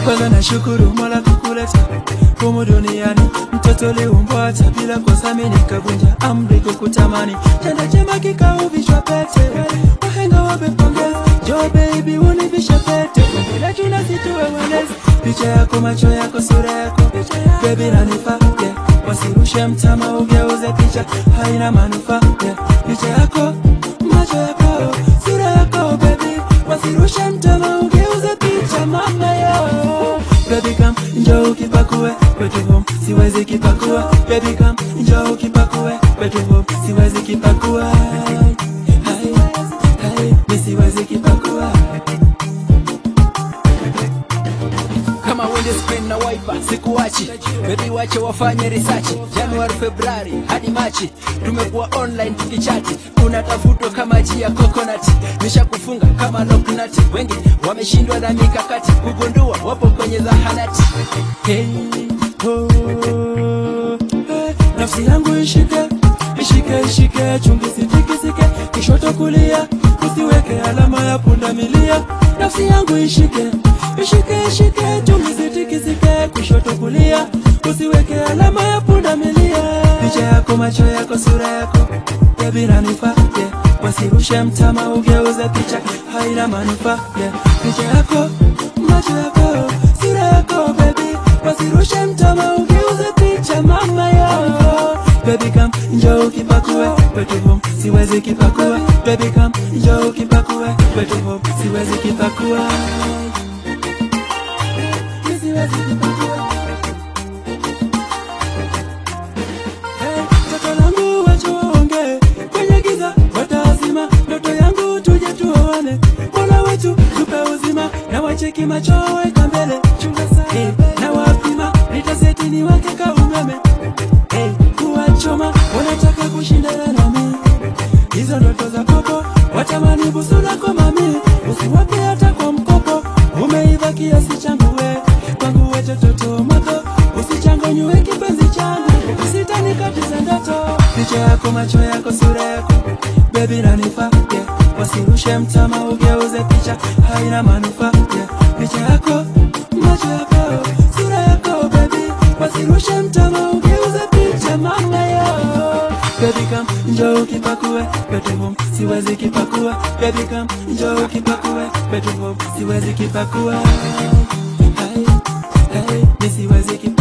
kwanza nashukuru mola kukuleta humu duniani mtoto liumbwa hata bila kosa mimi nikavunja amri kukutamani chanda chema kikauvishwa pete wahenga wamepongeza jo baby univisha pete bila juna situwe walezi picha yako macho yako sura yako baby nanifaa yeah. wasirushe mtama ugeuze picha haina manufaa yeah. picha yako macho yako sura yako baby wasirushe mtama ugeuze picha mama yo baby come njoo ukipakue kwetu home siwezi kipakua baby come njoo ukipakue kwetu home siwezi kipakua Hai, hai, mi siwezi kipakua kama windscreen na wiper sikuachi bebi wache wafanye research januari februari hadi machi tumekuwa online tukichati unatafutwa kama ji ya coconut nishakufunga kama loknati wengi wameshindwa na mikakati kugundua wapo kwenye zahanati Hey, oh, hey, nafsi yangu ishike ishike ishike chungi sitikisike kishoto kulia usiweke alama ya pundamilia nafsi yangu ishike ishike ishike chungi sitikisike kushoto kulia usiweke alama ya pundamilia picha yako macho yako sura yako baby nanifaa yeah. wasirushe mtama ugeuze picha haina manufaa yeah. picha yako macho yako sura yako baby wasirushe mtama ugeuze picha mama yo baby come njoo ukipakue kwetu home siwezi kipakua baby come njoo ukipakue kwetu home siwezi kipakua Mi siwezi kipakua Hey, toto langu wacha waongee kwenye giza watazima ndoto yangu tuje tuoane mola wetu tupe uzima na wacheki macho weka mbele chunga sana hey, na wapima nitaseti ni wake ka umeme hey, kuwachoma wanataka kushindana nami hizo ndoto za popo watamani busu lako mami usiwape hata kwa mkopo umeiva kiasi changu we kwangu we tototo moto usichanganywe kipenzi changu usitanikatiza ndoto picha yako macho yako sura yako bebi nanifaa yeah. wasirushe mtama ugeuze picha haina manufaa yeah. picha yako macho yako sura yako bebi wasirushe mtama ugeuze picha mama yo baby come njoo ukipakue kwetu home siwezi kipakua baby come njoo ukipakue kwetu home siwezi kipakua hai hai mi siwezi kipakua